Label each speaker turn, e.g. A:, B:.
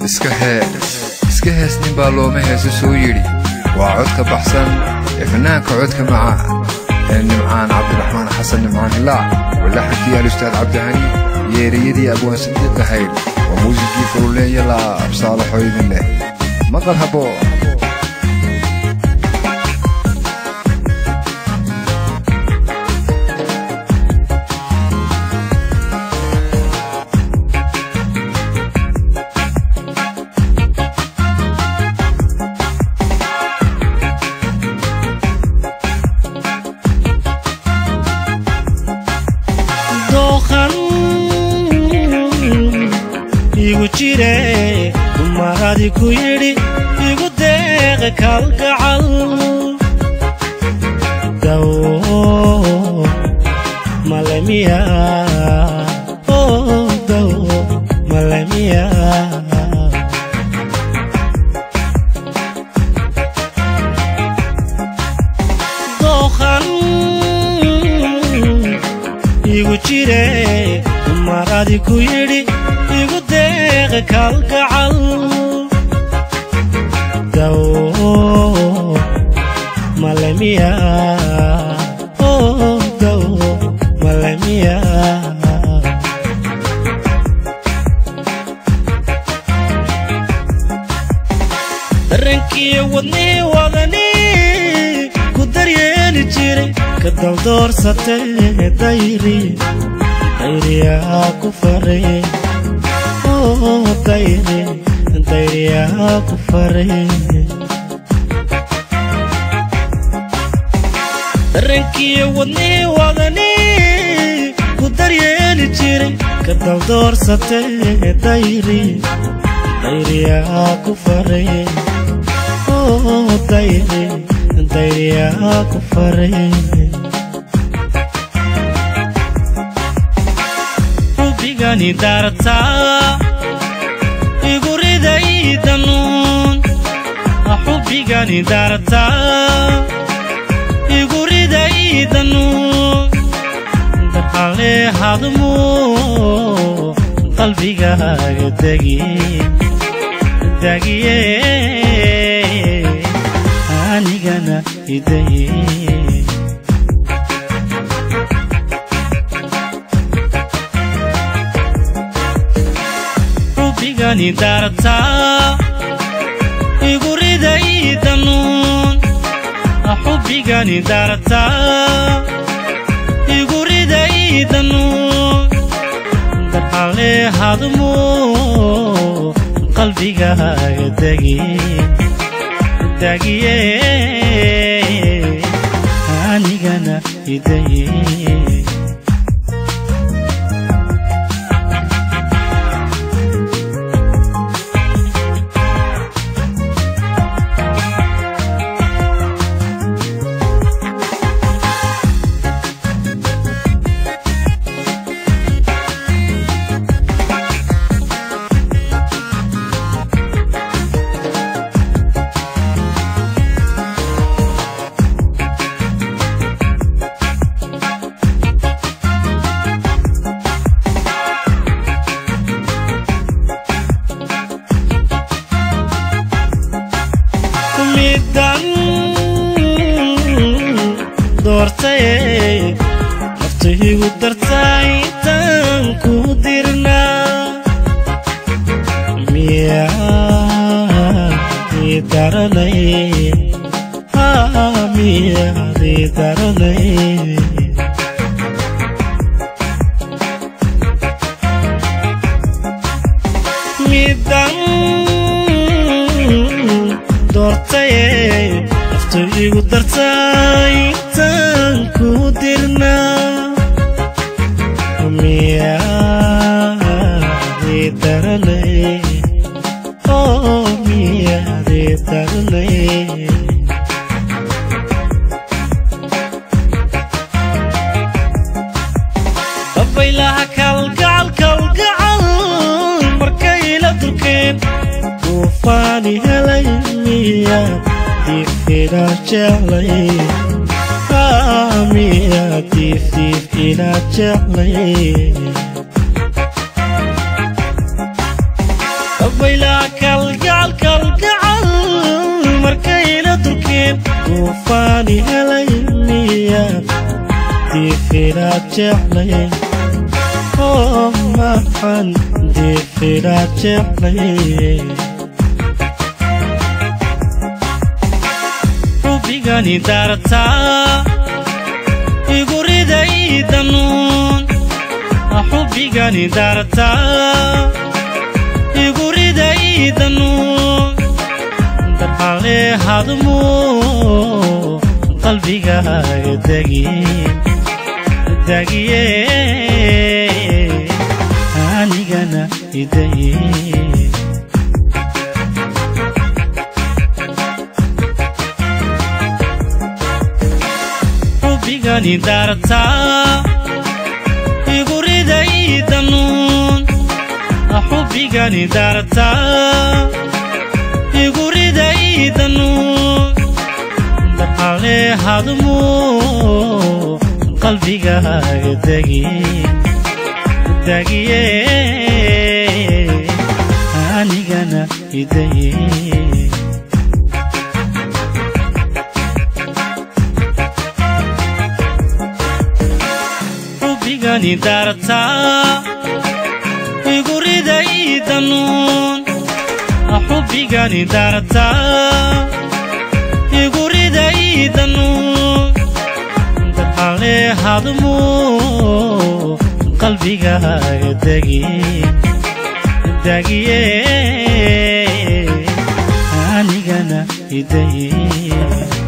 A: iska hees iska hees nin baa looma heeso soo yidhi waa codka baxsan ee fannaanka codka macaan ee nimcaan cabdiraxmaan xasan nimcaan hilaac walaxankii alustaad cabdihani yeeriyadii abwaan sadiiq ahayd oo muusikii fululeeya la absaalaxo idin leh maqal habo
B: dooqan igu jire dumaradi ku yidhi igu deeqa kalgacal daw malemiya oh, daw malemiya dooqan igu jire dumaradi ku yidhi igu deeqa kalgacal daw malemiya oh, daw malemiya dareenkiiyo wadnihii wadani ku daryeeli jiray ka daldoorsatee dayri dayriyaa ku faray oh, dayri dayriyaa ku faray dareenkiiyo wadnihii wadani ku daryeeli jiray ka daldoorsatee dayri dayriyaa ku faray oh, dayri dayriyaa ku faray rubigani daartaa igu riday danuun xubigani daartaa igu riday danuun darxale hadmu qalbigaaga degi dagiye anigana idaye rubigani daartaa igu riday danuun xubigani daartaa igu riday danuun darxale hadmu qalbigaaga degi dagiye anigana idaye midan doortay naftahigu dartaa intaan ku dirnaa miyaadii daranay Ah, miyaadii daranay midan doortaye naftu igu dartaa intaan ku dirnaa miyaadii daranay oh miyaadii daranay dabaylaha kalgacal kalgacal markay la durkeen duufaani helay miya diifina jeclay Ah, miya diif diif ina jeclay dabaylaha durkeen duufaani helay miyaad diifiraad jeclayn oo maxan diifiraad jeclayn xubigani daartaa igu riday danuun xubigani daartaa igu riday danuun darxalee hadmo qalbigaaga dagiye dagiye anigana idaye xubigani daartaa igu riday danuun xubigani daartaa igu riday danuun darxalee hadmo qalbigaaga dagiye dagiye anigana idaye xubigani daartaa igu riday danuun xubigani daartaa igu riday danuun darxalee hadmo qalbigaaga dagiye dagiye anigana idaye